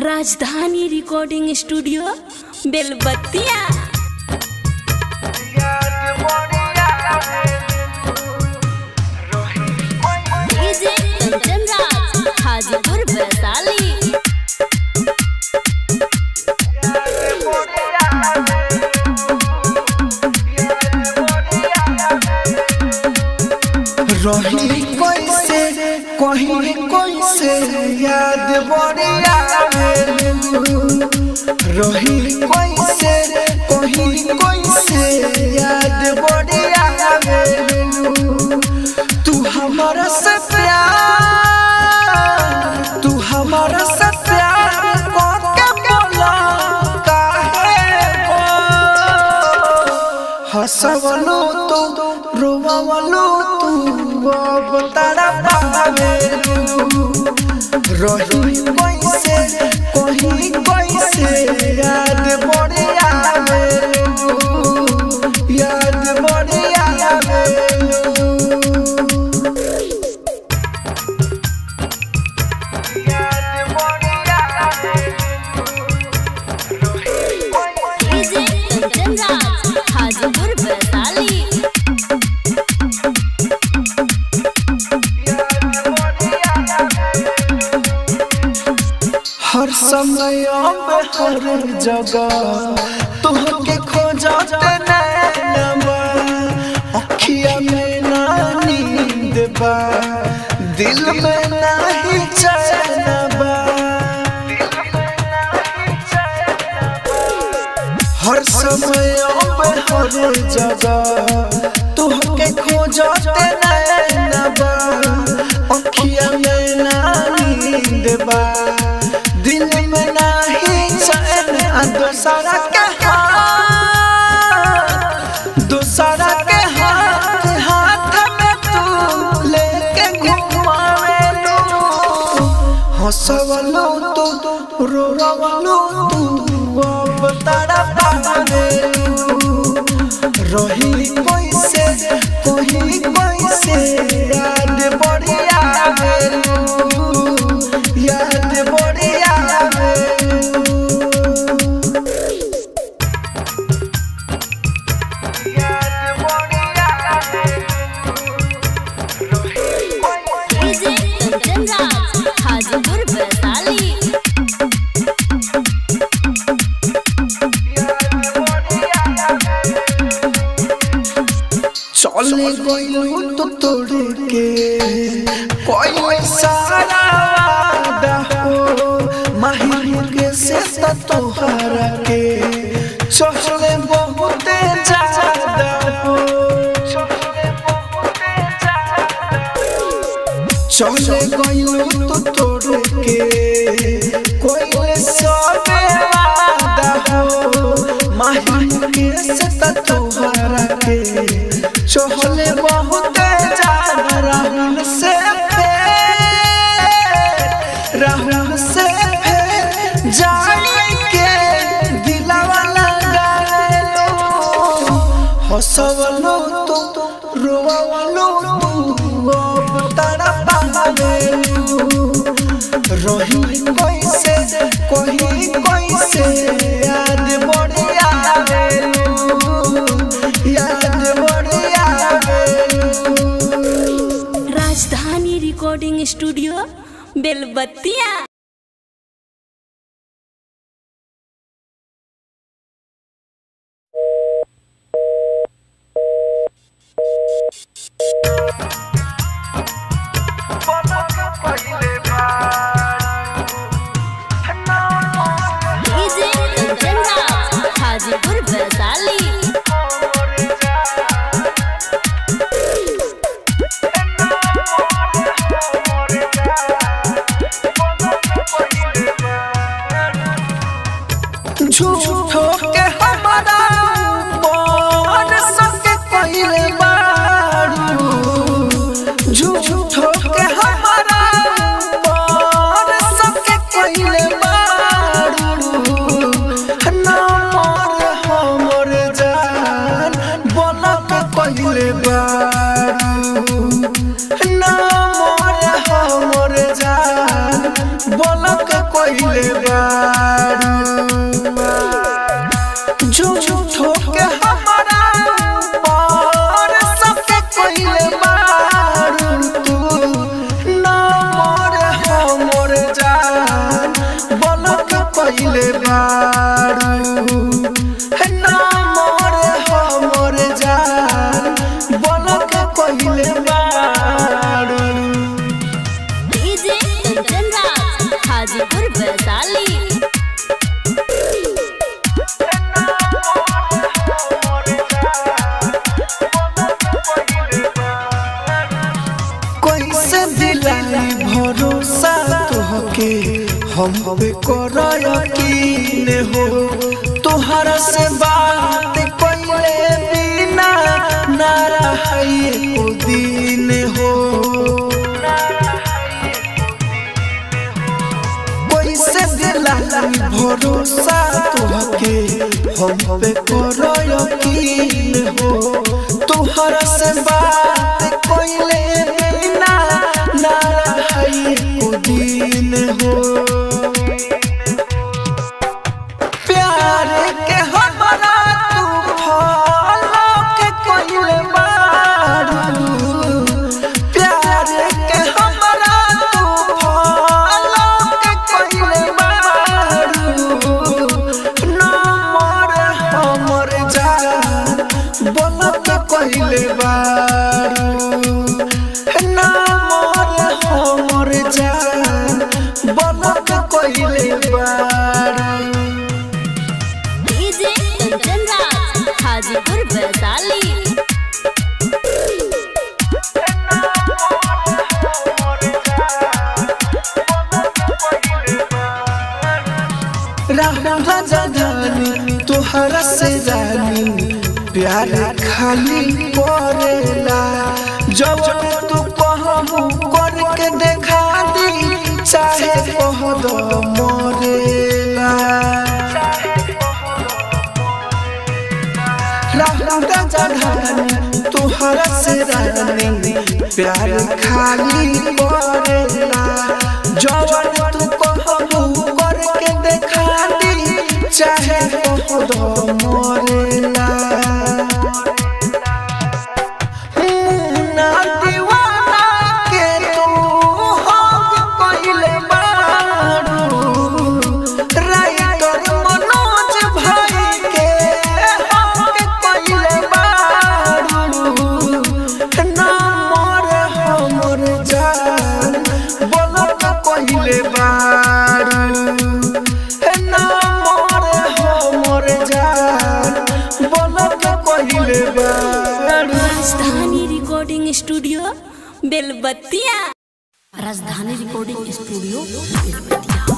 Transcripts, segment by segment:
राजधानी recording studio Belbattiya DJ Kanchan Raj Hajipur Vaishali रही कैसे कहीं कैसे याद बढ़िया रही कैसे कहीं कैसे याद बढ़िया तू हमारा से प्यार तू हमारा से प्यार करके बोला काहे हो हसवलो तो रोवलो तू अब तारा पावे रही कैसे कहीं कैसे याद बढ़े आवे याद बढ़े आवे डीजे कंचन राज हाजीपुर वैशाली हर समय अब हर जगह तुहके खोजते नैनबा अखिया में ना नींद बा दिल में नहीं चैन बा हर समय अब हर जगह तुहके खोजते नैनबा अखिया में ना नींद बा दिल में नहीं चैन आ दोसरा के हाथ दोसरा के हाथ हाथ में तू लेके घुमावे लो हंसवलो तो रोवलो तू अब तारा पावे रही कैसे कहीं कैसे याद बढ़िया याद बढ़िया डीजे कंचन राज हाजीपुर वैशाली चले गइलू तो तोड़ के कोई सारा वादा हो माही के से तो तोहरा के चले बहुते ज्यादा हो चले गइलू तो तोड़ के कोई सबे वादा हो माही के से तो तोहरा के चहले बहुत ज्यादा राहुल से फेर राहुल से फेर जाने के दिलावा लगा लो हंसवलो तो रोवलो तू अब तारा पावे रही कैसे कहीं कैसे याद बढ़िया याद बढ़िया Rajdhani recording studio Belbattiya DJ Kanchan Raj Hajipur Vaishali झूठो के हमारा ऊपर सबके कइले बारू झूठो के हमारा ऊपर सबके कइले बारू ना मोर हमर जान बोलक कइले बारू ना मोर हमर जान बोलक कइले बा बारू झूठो के हमारा पर सबके कोइले बारू तू ना मोर हमर जान बलक कोइले बारू ना मोर हमर जान बलक कोइले बारू डीजे कंचन राज हाजीपुर वैशाली कैसे दिलाई भरोसा तोहके हम पे कर यकीन हो तोहरा से बात कैले बिना ना रही ओ दिन हो कैसे दिलाई भरोसा तोहके हम पे कर यकीन हो तोहरा से बात कैले बिना ना रही ओ दिन हो प्यार के हमरा तू फॉलो के कोइले बारू प्यार के हमरा तू फॉलो के कोइले बारू ना मोर हमर जान बोल के कोइले बारू ना मोर हमर जान बोल के कोइले बारू डीजे कंचन राज हाजीपुर वैशाली राधा जगानी तोहरा से जानी प्यार खाली करेला जब तू कहबू करके देखा दी चाहे कह दो मरेला राधा जगानी तोहरा से जानी प्यार खाली करेला जब तू कहबू करके देखा दी चाहे कह दो मरेला मुन्ना दीवाना के तू हक कइले बारू राइटर मनोज भाई के हक कइले बारू ना मोर हमर जान बोलक कइले बारू ना मोर हमर जान बोलक कइले बारू राजधानी recording studio Belbattiya Rajdhani recording studio बेलबत्तिया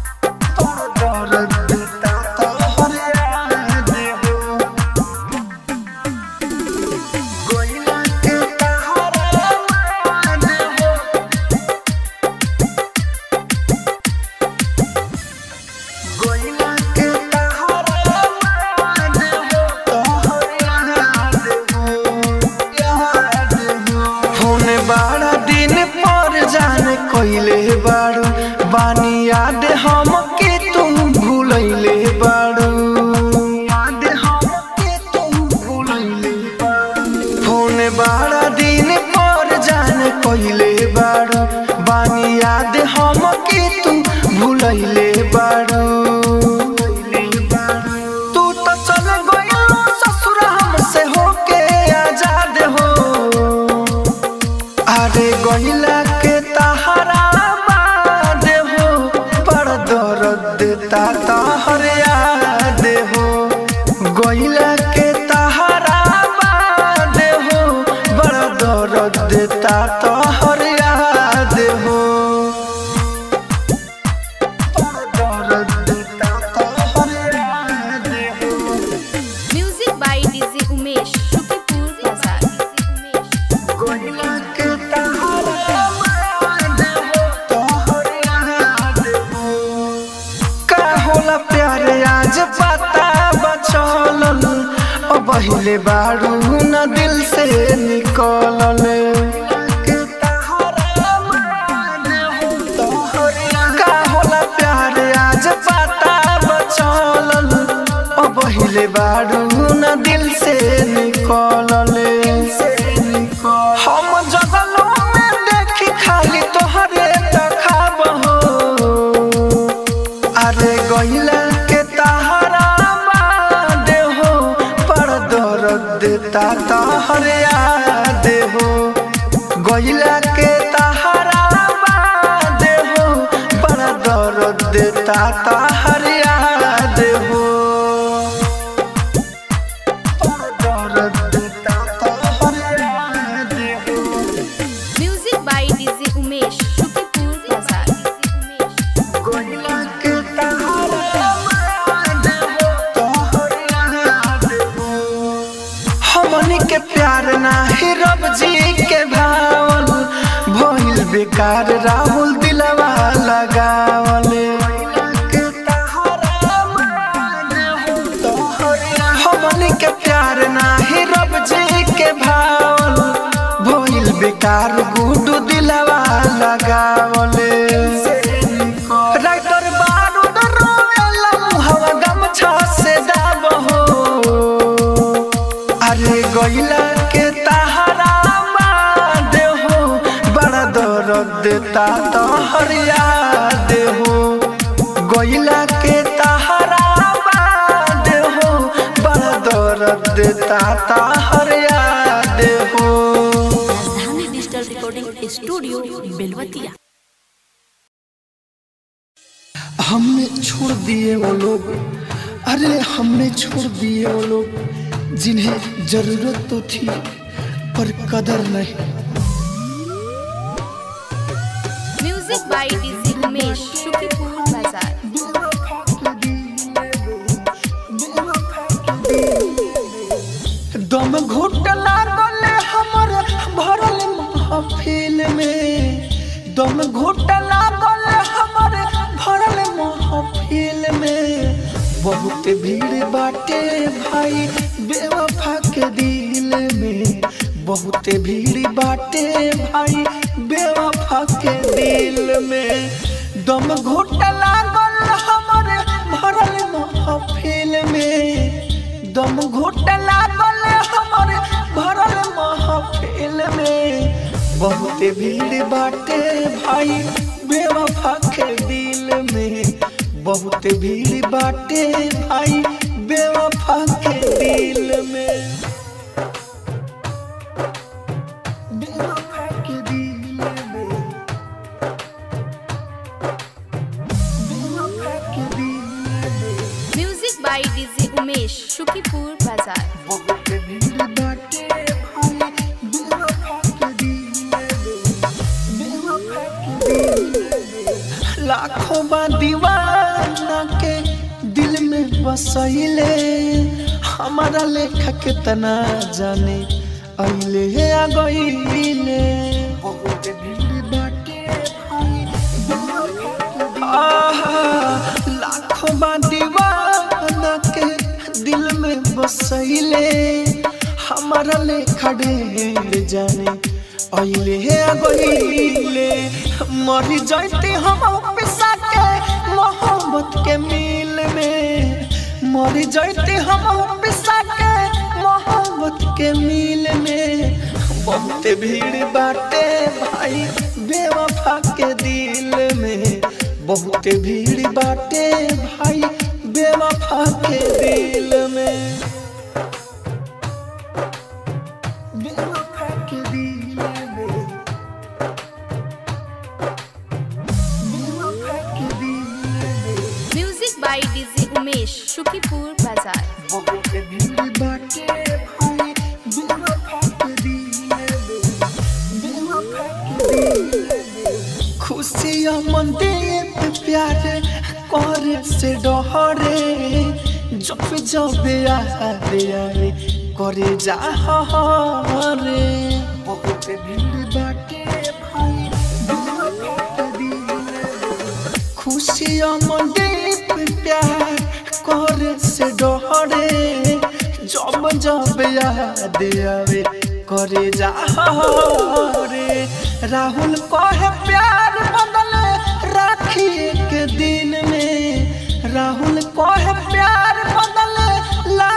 होने बारा दिन पर जाने कोइले बारू बानी याद हम के तुम भूलैले बारू याद हम के तुम भूलैले बारू होने बारा दिन पर जाने कोइले बारू बानी याद हम के तुम भूलैले बारू तू तो चल गइलो ससुर हमसे होके आजाद हो अरे गइला के तहरा बाद हो बड़ दर्द ता तहर याद हो गइला के तहरा बाद हो बड़ दर्द ता तहर याद हो बड़ दर्द ता तहर याद हो music by DJ Umesh Shukripur Bazar गइला के तहरा बाद हो तोहर याद हो का होला प्यार आज पता बचलल ओ पहिले बारू न दिल से निकलल का होला प्यार आज पता कैले बारू न दिल से निकलले हम जगलों में देखी खाली तोहरे तखाब हो अरे गइला के तहरा बाद हो पर दर्द देता तहरे याद हो गइला के तहरा बाद हो पर दर्द देता तहरे याद हो पर दर्द देता तहरे याद हो music by DJ Umesh Shukipur Bazar गइला के तहरा बाद हो तोहरे याद हो हमनी के प्यार नाही रब जी के भावल भइल बेकार राहुल दिलवा लगावले हमनी के प्यार नाही रब जी के भावल भइल बेकार गुडू दिलवा लगावले राइटर बारूद रोवेला मुहवा गमछा से दाब हो अरे गइला के तहरा बाद हो बड़ा दर्द देता तोहर याद हो गइला के तहरा बाद हो बड़ा दर्द देता तोहर याद हो राजधानी डिजिटल रिकॉर्डिंग स्टूडियो बेलवतिया हमने छोड़ दिए वो लोग अरे हमने छोड़ दिए वो लोग जिन्हें जरूरत तो थी पर कदर नहीं music by DJ Umesh Shukipur Bazar दम घुट लागल हमर भरल महफिल में दम घुट लागल हमर भरल महफिल में बहुत भीड़ बाटे भाई बेवफा के दिल में बहुत भीड़ बाटे भाई बेवफा के दिल में दम घुट लागल हमर भरल महफिल में दम घुट लागल हमर भरल महफिल में बहुत भीड़ बाटे भाई बेवफा के दिल में बहुत भीड़ बाटे भाई बेवफा के दिल में बेवफा के दिल में बेवफा के दिल में music by DJ Umesh Shukipur Bazar बहुत भीड़ बाटे भाई बेवफा के दिल में बेवफा के दिल में लाखों बा दीवाना के दिल में बसैले हमारा लेखा कितना जाने अइले आ गइले बहुत भीड़ बाटे भाई बेवफा के दिल आहा, लाखों बा दीवाना के दिल में बसैले हमारा लेखा ढेर जाने अइले आ गइले मरी जाते हम पिसा के मोहब्बत के मिल में मरी जाते हम पिसा के मोहब्बत के मिल में बहुत भीड़ बाटे भाई बेवफा के दिल में बहुत भीड़ बाटे भाई बेवफा के दिल में बेवफा के दिल में बेवफा के दिल में music by DJ Umesh Shukipur Bazar बहुत भीड़ बाटे भाई बेवफा के दिल में बेवफा के दिल में खुशियाँ मंदिर पे प्यार कर से डहरे जब जब यारे यारे करे जा रे बहुत भीड़ बाटे भाई बेवफा के दिल में खुशियाँ मंदिर पे प्यार कर से डहरे जब जब याद आवे करे जा रे राहुल कहे प्यार बदले राखी के दिन में राहुल कहे प्यार बदले ला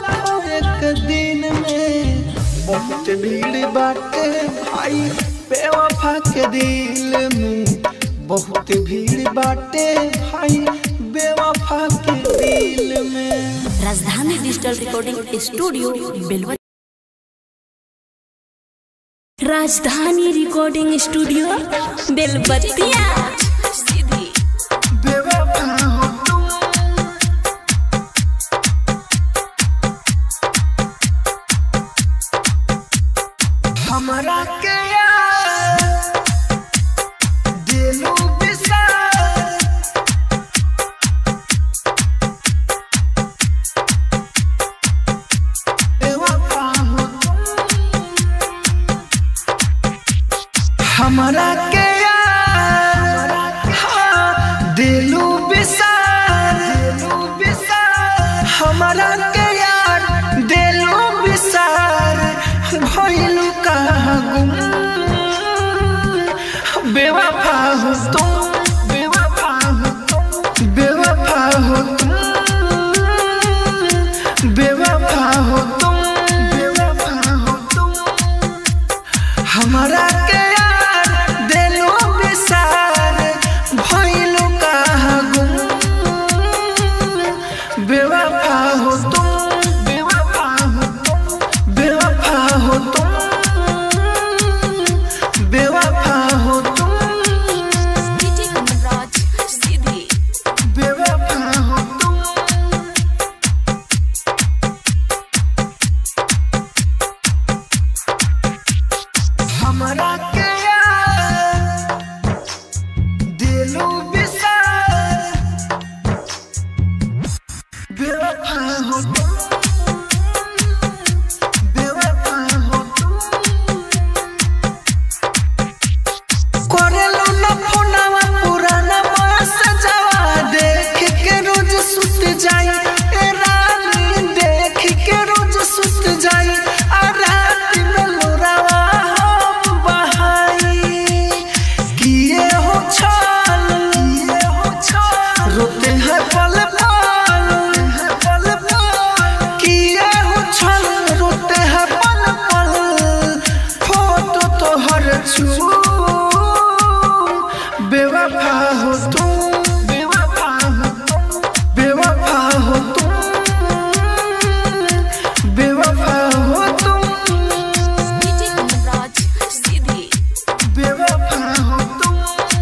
बहुत भीड़ बाटे भाई बेवफा के दिल में बहुत भीड़ बाटे भाई बेवफा के दिल में राजधानी डिजिटल रिकॉर्डिंग स्टूडियो बेलवा राजधानी रिकॉर्डिंग स्टूडियो बेलबत्तिया बेवफा हो तुम हमरा के यार दिलो बिसार बेवफा हो तुम हमरा के यार हाँ, दिलू बिसार दिलू बिसार हमरा के यार दिलू बिसार भइलू कहाँ गुम बेवफा हो तुम बेवफा हो तुम बेवफा हो तुम बेवफा हो तुम बेवफा हो तुम हमरा के यार दिलो बिसार भइलू कहाँ गुम बेवफा हो तुम बेवफा हो तुम बेवफा हो तुम बेवफा हो तुम बेवफा हो तुम हमरा के यार दिलो बिसार बेवफा हो तुम बेवफा हो तुम करेलो न फोनवा पुराना बस जवा देख के रोज सुत जाई ए रानी देख के रोज सुत जाई आ रात में लोरावा हम बहाई किए हो छल किए हो छल रोते हैं पल पल पल पल किए हो छल रोते हैं पल पल फोटो तो हर छू बेवफा हो तुम बेवफा हो तुम बेवफा हो तुम बेवफा हो तुम बेवफा हो तुम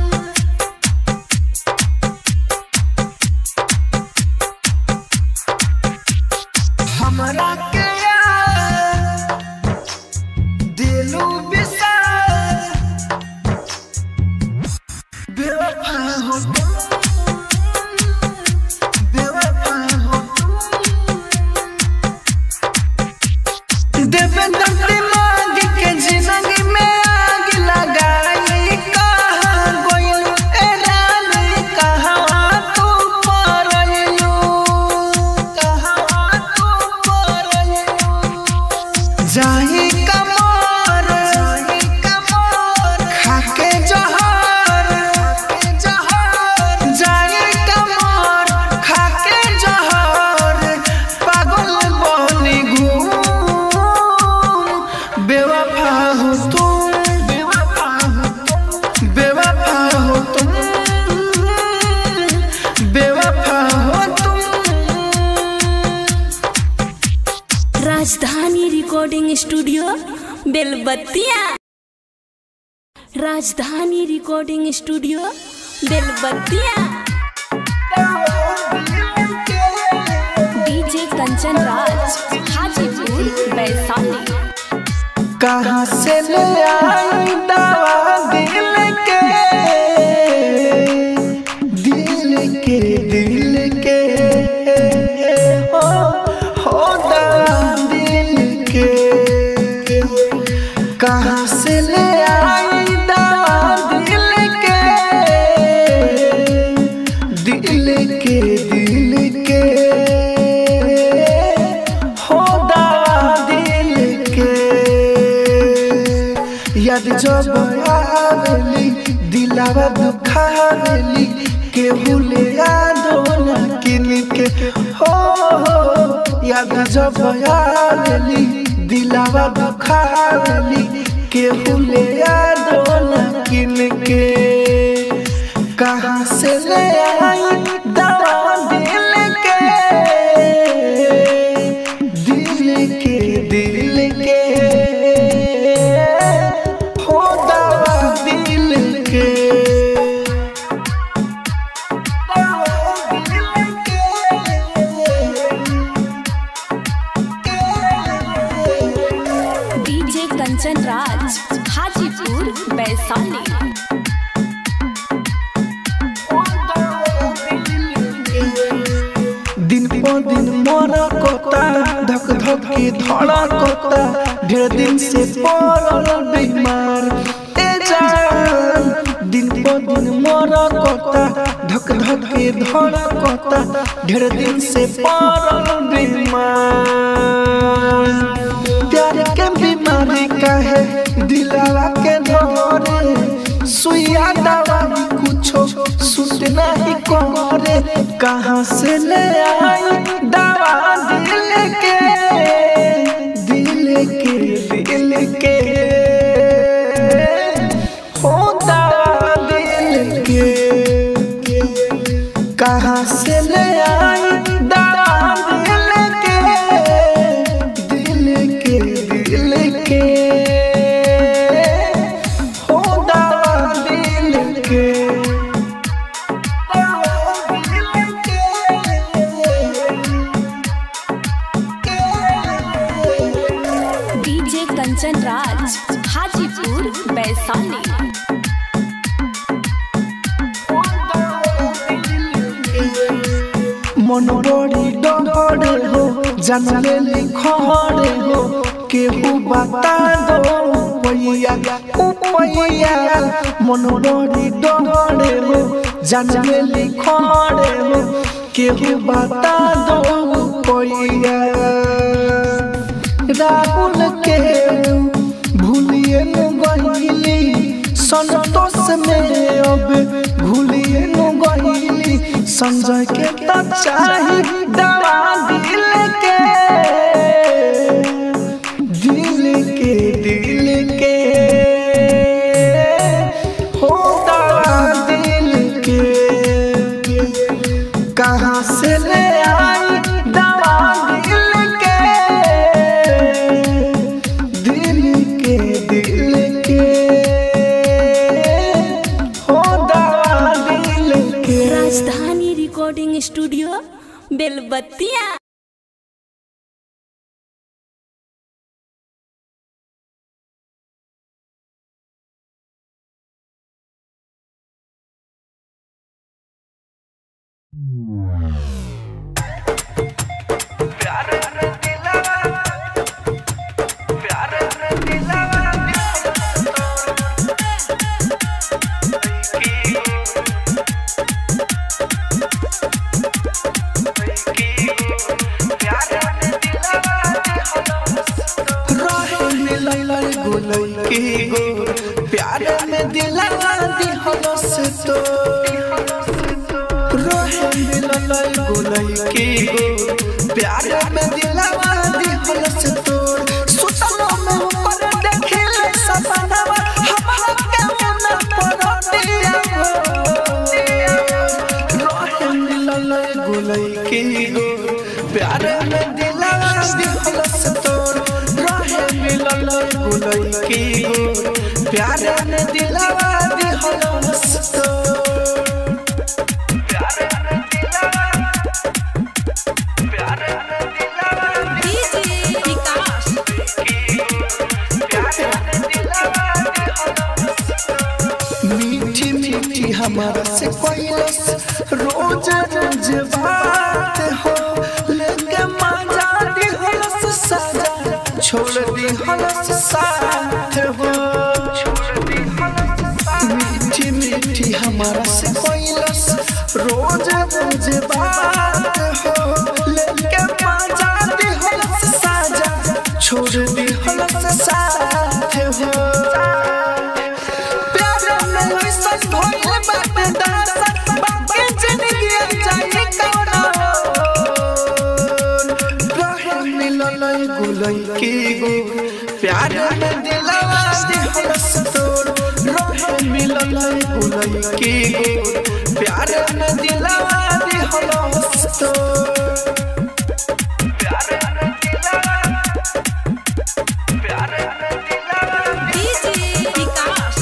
हमरा के यार दिलो बिसार बेवफा हो तुम बेवफा हो तुम देवेंद्र दिमाग के जिंदगी में आग लगाई कहाँ गोइल ए रानी कहाँ तू परलू कहाँ तू परलू जाई कमर जाई कमर खाके जहर खाके जहर जाई कमर खाके जहर पागल बनी घूम बेवफा हो तुम बेवफा हो तुम बेवफा हो तुम बेवफा हो तुम राजधानी recording studio Belbattiya Rajdhani recording studio Belbattiya DJ Kanchan Raj Hajipur Vaishali कहाँ से ले आई दवा दिल के दिल के दिल के हो हो दवा दिल के कहाँ से ले आई दवा दिल के दिल के दिल के हो दवा दिल के याद जब आवेली दिलावा दुखावेली के भूले यादो न किन के हो हो याद जब आवेली दिलावा दुखावली केहू ले यादो न किन के कहाँ से ले आई दवा दिल के दिल के दिल के हो दवा दिल के दवा दिल के डीजे कंचन राज हाजीपुर वैशाली दिन पर दिन मोरा कोता धक धक के धड़ा कोता ढेर दिन से पड़ल बीमार ए जान दिन पर दिन मोरा कोता धक धक के धड़ा कोता ढेर दिन से पड़ल बीमार प्यार के बीमारी काहे दिलावा के धरे सुइया दवा कुछो सुट नहीं करे कहाँ से ले आई दवा दिल के दिल के दिल के हो दवा दिल के कहाँ से ले आई दवा दिल के दिल के दिल के हो दवा दिल के डीजे कंचन राज हाजीपुर वैशाली मन बड़ी डरे हो जानले लिखड़े हो केहू बता दो पैया पैया मन बड़ी डरे हो जानले लिखड़े हो केहू बता दो पैया राहुल के भूलिए न गईली संतोष में अब भूलिए न गईली संजय के तो चाही दवा दिल के दिल के दिल के हो दवा दिल के कहाँ से ले आई दवा दिल के दिल के दिल के हो दवा दिल के राजधानी रिकॉर्डिंग स्टूडियो बेलबत्तिया रहे मिलल गोलई के गो प्यार में दिलवा दिहलो से तो रहे मिलल गोलई के गो प्यार में दिलवा दिहलो से तो सुतलो में ऊपर देखले सपनावा हमरा के मन पर दिया रहे मिलल गोलई के गो प्यार में दिलवा दिहलो से तो रहे मिलल गोलई के गो प्यार में दिलवा दिहलो से तो डीजे विकास मीठी मीठी हमारा से कोयलस रोज रोज बात हो लेके मजा दी हलस साजा छोड़ दी हलस साथ हो मीठी मीठी हमारा से कोयलस रोज रोज बात हो लेके मजा दी हलस साजा छोड़ दी हलस साथ हो प्यार में ऐसन भइल बाटे दासा, बात लइकी गो प्यार में दिलवा दिहलस तोड़ रहे मिलल एगो लइकी गो प्यार में दिलवा दिहलस तोड़ डीजे विकास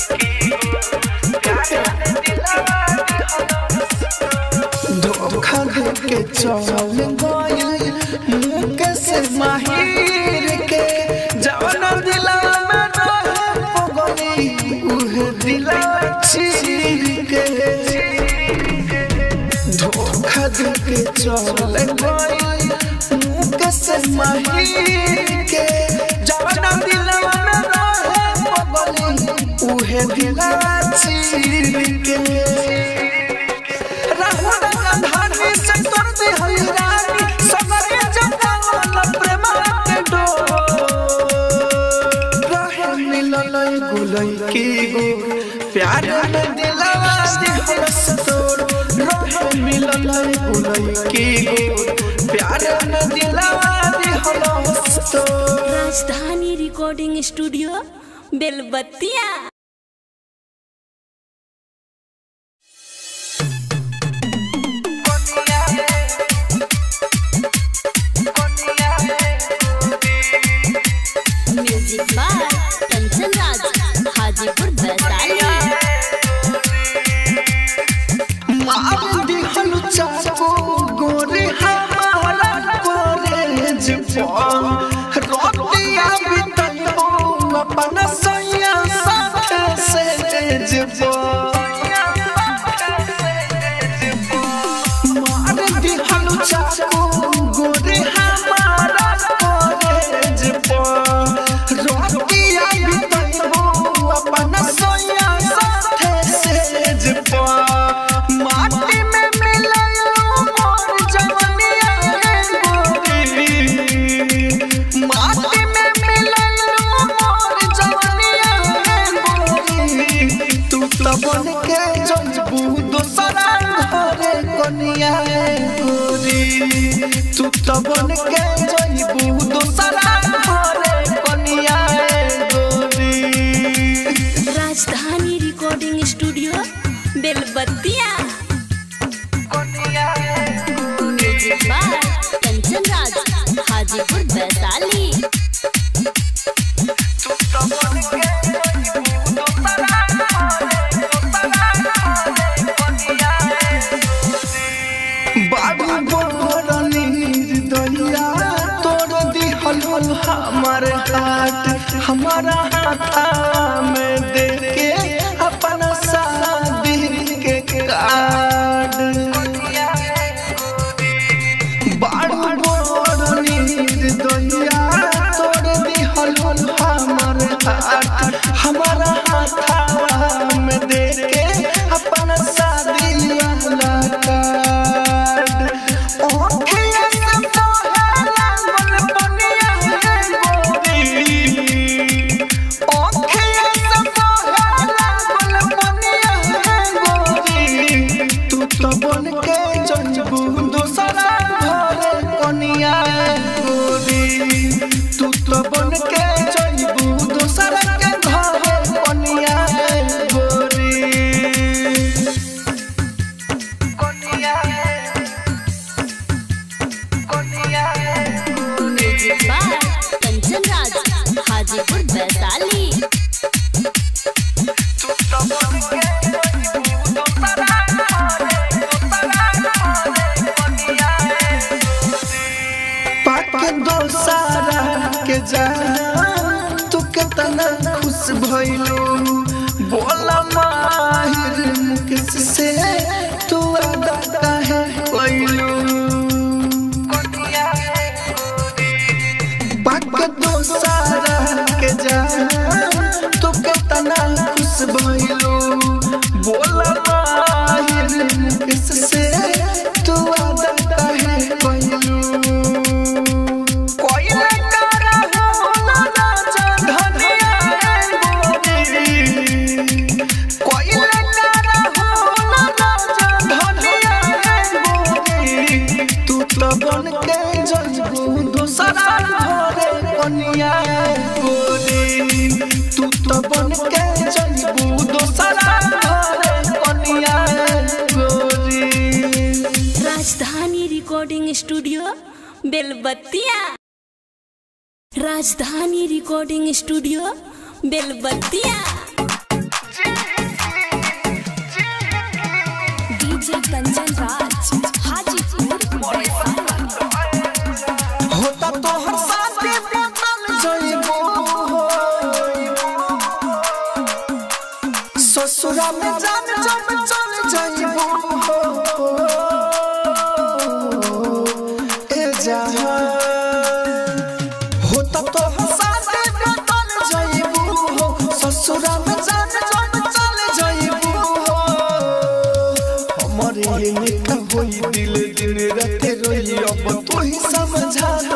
धोखा देके चल गइल मुके से माहिर के जवन दिला में रहे पगली उहे दिला चीर के धोखा देके चल गइल मुके से माहिर के जवन दिला में रहे पगली उहे दिला चीर के प्यार में दिलवा दिहलस तोड़ रहे मिलल गुलई गो प्यार में दिलवा दिहलस तोड़ Rajdhani recording studio Belbattiya music by Kanchan Raj Hajipur Vaishali मार दिहल चाको गोरे हमारा कॉलेज पर रोटिया बितलो अपन सैया साथ से जेब मार दिहल चाको गोरे हमारा कॉलेज पर रोटिया बितलो अपन सैया साथ से जेब माटी में मिललो मोर जवनिया गोरी माटी में मिललो मोर जवनिया गोरी तू तो बन के जजबू दोसरा घरे कनिया गोरी तू तो बन के जजबू दोसरा घरे कनिया गोरी Rajdhani recording studio Belbattiya music by Kanchan Raj Hajipur Vaishali बाबू बोरनी दलिया तोड़ दिहल हमार हाथ हमारा हाथा में दे के अपना शादी के कार्ड बाबू बोरनी दलिया तोड़ दिहल हमार हाथ हमारा हाथा में दे के अपना शादी वाला कार्ड ओखिया से तोहरा मन बनिया है गोरी ओखिया से तोहरा मन बनिया है गोरी तू तो बन के जजबू दोसरा घरे कनिया है गोरी तू तो बन के जजबू दोसरा के घरे कनिया है गोरी म्यूजिक बाय कंचन राज हाजीपुर वैशाली पाक दोसारा के जान तू कितना खुश भइलू बोला माहिर मुकेश से तू अदा काहे कइलू पाक दोसारा के जान तू कितना खुश भइलू बोला माहिर मुकेश से तू अदा काहे कइलू कोई करा होला ना धनिया गोरी कोई करा होला ना धनिया गोरी तू तो बन के जजबू दोसरा घरे कनिया गोरी तू तो बन के जइबू दोसरा घरे कनिया गोरी Rajdhani recording studio Belbattiya Rajdhani recording studio Belbattiya DJ Kanchan Raj Hajipur Vaishali होता तो हर साथे बदल जइबू ससुरा में जान जब चल जइबू ए जहां होता तो हर साथे बदल जइबू ससुरा में जान जब चल जइबू हमारे निका होई दिल दिन रात रोई अब तू ही समझा